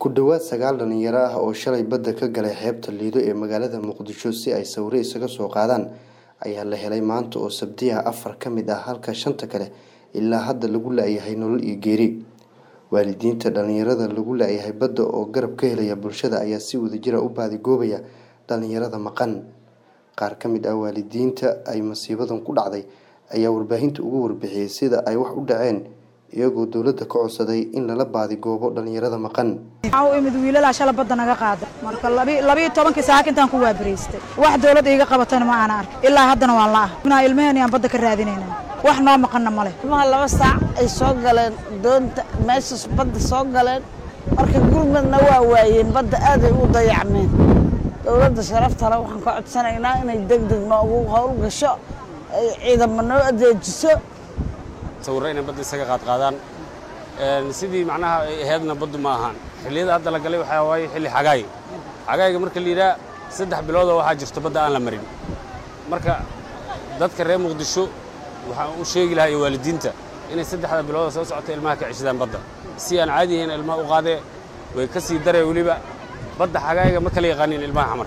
ku dhowaad sagaal dhalinyaro ah oo shalay badda ka galay xeebta liido ee magaalada muqdisho si ay sawiro isaga soo qaadaan ayaa la helay maanta oo sabti ah afar ka mid ah halka shanta kale ilaa hadda lagu la-yahay nolol iyo geeri waalidiinta dhalinyarada lagu la-yahay badda oo garab ka helaya bulshada ayaa si wadajira u baadigoobaya dhalinyarada maqan qaar ka mid ah waalidiinta ay masiibadan ku dhacday ayaa warbaahinta ugu warbixiyey sida ay wax u dhaceen iyagoo dowladda ka codsaday in lala baadigoobo dhalinyarada maqan waxaa u imid wiilalaa shala badda naga qaada marka labiyo tobankii saaka intaan ku waabaraystay wax dowladda iiga qabatana ma aana ark ilaa haddana waan la ah ilmaheen aan badda ka raadinayna wax noo maqanna ma leh ilmaha laba saac ay soo galeen doonta meeshaas badda soo galeen marka gurmadna waa waayeen badda aaday u dayacmeen dowladda sharaftale waxaan ka codsanaynaa inay deg deg noogu howl gasho ay ciidamo noo adeejiso sawirro inay badda isaga qaadqaadaan sidii macnaha ay ahaydna baddu ma ahaan xilliyada hadda la galay waxaa waaye xilli xagaay xagaayga marka la yidhaha saddex biloodoo waxaa jirto badda aan la marin marka dadka reer muqdisho waxaan u sheegi lahaa iyo waalidiinta inay saddexda bilooda soo socota ilmaha ka ceshadaan badda si aan caadi ahayn ilmaha u qaadee way ka sii daree weliba badda xagaayga ma kala yaqaanin ilmaha xamar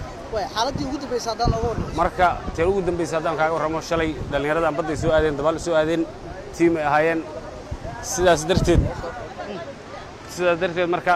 marka tee ugu dambaysa haddaan kaaga warramo shalay dhallinyaradan badday soo aadeen dabaal soo aadeen tiim ay ahaayeen sidaas darteed sidaas darteed marka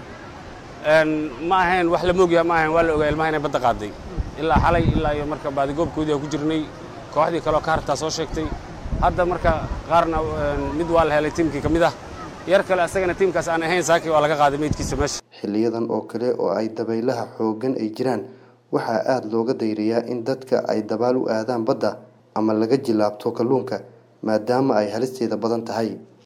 ma ahayn wax la moogyaha ma ahayn waa la ogaa ilmaha inay badda qaaday ilaa xalay ilaa iyo marka baadigoobkoodii aan ku jirnay kooxdii kaleo ka hartaa soo sheegtay hadda marka qaarna mid waa la helay tiimkii ka mid ah yar kale asagana tiimkaas aan ahayn saakii waa laga qaaday meydkiisa meesha xiliyadan oo kale oo ay dabaylaha xooggan ay jiraan waxaa aada looga dayrayaa in dadka ay dabaal u aadaan badda ama laga jilaabto kalluunka maadaama ay halisteeda badan tahay